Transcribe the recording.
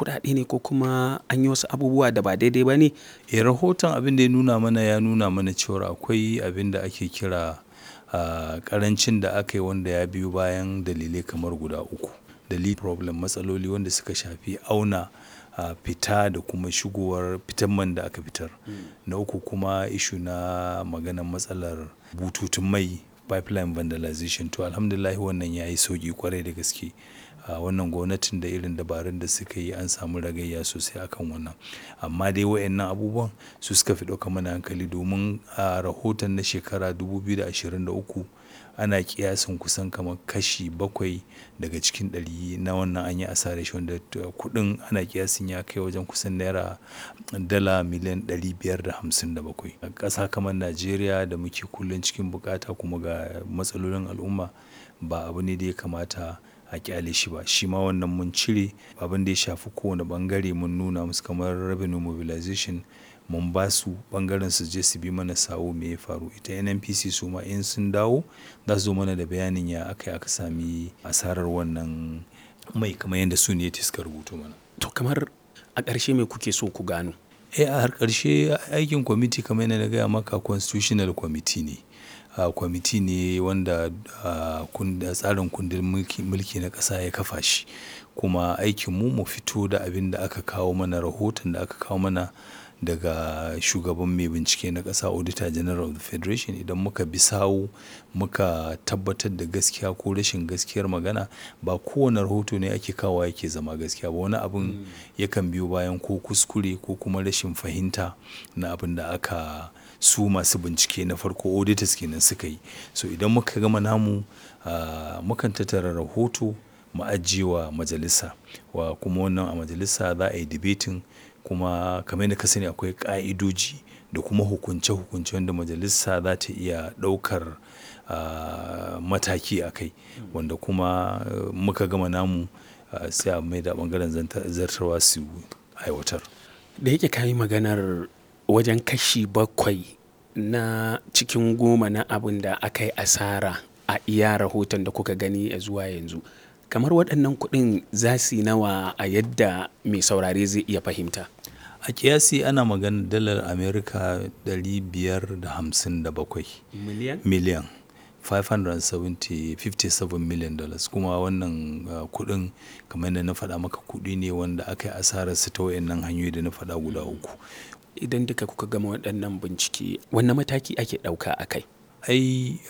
kuɗaɗe ne ko kuma an yi wasu abubuwa da ba daidai ba ne? Eh rahoton abin da ya nuna mana ya nuna mana cewar akwai abin da ake kira ah, ƙarancin da aka yi wanda ya biyo bayan dalilai kamar guda uku. Dalili problem matsaloli wanda suka shafi auna ah, fita da kuma shigowar fitan man da aka fitar. Na uku kuma issue na maganan matsalar bututun mai pipeline vandalization to alhamdulillah wannan ya yi sauƙi ƙwarai da gaske. Ah, wannan gwamnatin da irin dabarun da suka yi an samu ragayya sosai akan wannan. Amma dai waɗannan abubuwan su suka fi ɗauka mana hankali domin a rahoton na shekara 2023 ana ƙiyasin kusan kamar kashi bakwai daga cikin ɗari na wannan an yi asarar shi wanda kuɗin ana ƙiyasin ya kai wajen kusan naira dala miliyan ɗari biyar da hamsin da bakwai. A ƙasa kamar Najeriya da muke kullum cikin bukata kuma ga matsalolin al'umma ba abu ne da ya kamata a ƙyale shi ba. Shi ma wannan mun cire abin da ya shafi kowane ɓangare mun nuna musu kamar revenue mobilization mun ba su ɓangaren su je su bi mana sawu me ya faru. Ita NNPC su ma in sun dawo za su zo mana da bayanin ya aka yi aka sami asarar wannan mai kamar yadda su ne suka rubuto mana. To kamar a ƙarshe me kuke so ku gano? Eh a har ƙarshe aikin kwamiti kamar yadda na gaya maka constitutional committee ne. Ah, kwamiti ne wanda ah, kunda tsarin kundin mulki, mulki na ƙasa ya kafa shi. Kuma aikin mu mu fito da abin da aka kawo mana rahoton da aka kawo mana daga shugaban mai bincike na ƙasa Auditor General of the Federation idan muka bi sawu muka tabbatar da gaskiya ko rashin gaskiyar magana ba kowane rahoto ne ake kawowa yake zama gaskiya ba. Wani abun yakan biyo bayan ko kuskure ko kuma rashin fahimta na abin da aka su masu bincike na farko auditors kenan suka yi. So idan muka gama namu ah, mukan tattara rahoto mu ajiye wa majalisa wa kuma wannan a majalisa za a yi debating kuma kamar yadda ka sani akwai ƙa'idoji da kuma hukunce hukunce wanda majalisa za ta iya ɗaukar ah, mataki a kai. Wanda kuma muka gama namu ah, sai a maida ɓangaren zartarwa su aiwatar. Da yake ka yi maganar wajen kashi bakwai na cikin goma na abun da aka yi asara a iya rahoton da kuka gani zuwa yanzu. Kamar waɗannan kuɗin za su yi nawa a yadda mai saurare zai iya fahimta? A ƙiyasi ana maganar dalar Amurka ɗari biyar da hamsin da bakwai Miliyan? miliyan. 570 57 million dollars kuma wannan ah, kuɗin kamar yadda na faɗa maka kuɗi ne wanda aka yi asararsu ta waɗannan hanyoyi da na faɗa guda uku. Idan duka kuka gama waɗannan bincike, wanne mataki ake ɗauka a kai? Ai